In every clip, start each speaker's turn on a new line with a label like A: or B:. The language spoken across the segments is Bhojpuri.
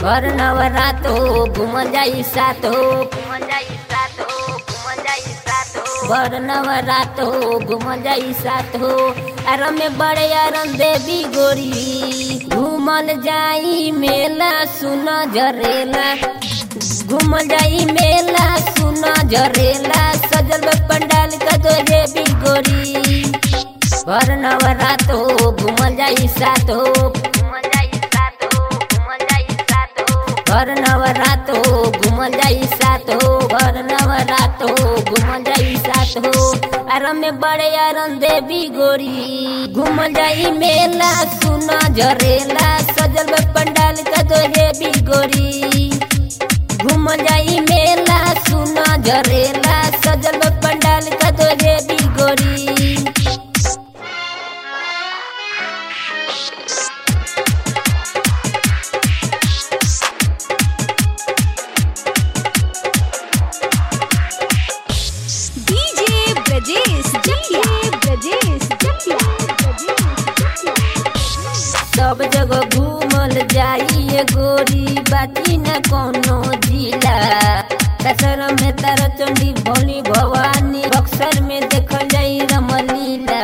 A: घर नवरात हो घूमल जाई साथ हो घूमल जाई साथ हो घूमल जाई साथ हो घर नवरात हो घूमल जाई साथ हो आराम में बड़े आराम देवी गोरी घूमल जाई मेला सुन जरेला घूमल जाई मेला सुन जरेला सजल बा पंडाल का दो देवी गोरी घर नवरात हो घूमल जाई साथ हो घूमल जाई साथ हो घूमल जाई साथ हो घर नवरात हो घूमल जाई साथ हो घर नवरात हो घूमल जाई साथ हो आराम में बड़े आराम देवी गोरी घूमल जाई मेला सुना जरेला सजल बा पंडाल का दो देवी गोरी घूमल जाई मेला सुना जरेला सजल बा पंडाल का दो देवी गोरी
B: डीजे ब्रजेश जटिया ब्रजेश जटिया
A: सब जगह घूमल जाइए गोरी बाकी न कोनो जिला कसर में तारा चंडी भोली भवानी बक्सर में देखल जाई रमलीला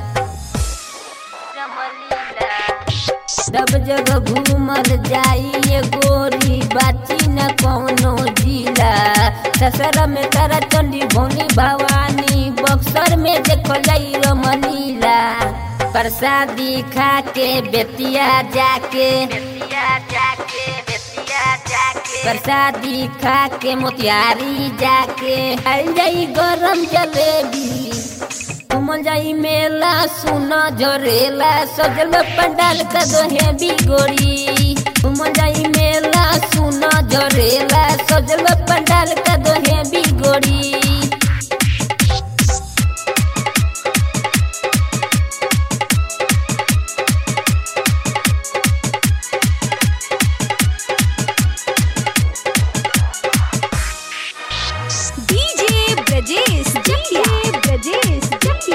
A: सब जगह घूमल जाइए गोरी बाची न कोनो जिला ससर में तारा चंडी भोली भवानी बक्सर में देखल जाई रमलीला प्रसादी खा के बेतिया जाके बेतिया जाके बेतिया जाके प्रसादी खा के मोतियारी जाके खाई जाई गरम जलेबी घूमल जाई मेला सुना जरेला सजल में पंडाल का दोहे बिगोरी घूमल जाई मेला सुना जरेला सजल में पंडाल का दोहे बिगोरी
B: डीजे ब्रजेश जटिया ब्रजेश जटिया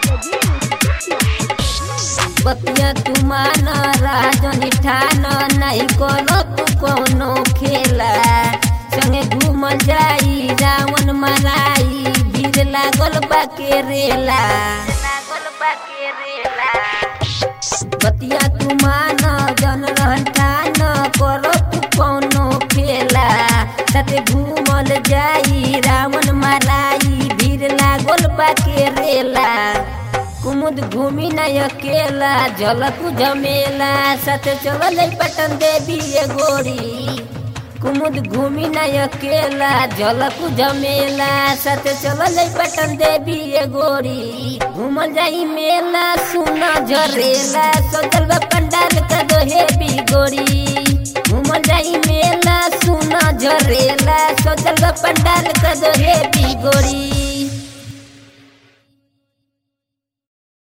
A: बतिया तुमान राजनी ठान नहीं कोनो तू कोनो खेला संगे घूमल जाई रावण मराई भीड़ लागल बा के रेला लागल बा के रेला बतिया तुमान जन रहन ठान करो तू कोनो खेला साथे घूमल जाई रावण मराई भीड़ लागल बा के रेला कुमुद घूमी न अकेला झलक झमेला साथे चलल जाई पटन देवी ये गोरी कुमुद घूमी न अकेला झलक झमेला साथे चलल जाई पटन देवी ये गोरी घूमल जाई मेला सुना झरेला सजल बा पंडाल का दोहे भी गोरी घूमल जाई मेला सुना झरेला सजल बा पंडाल का दोहे भी गोरी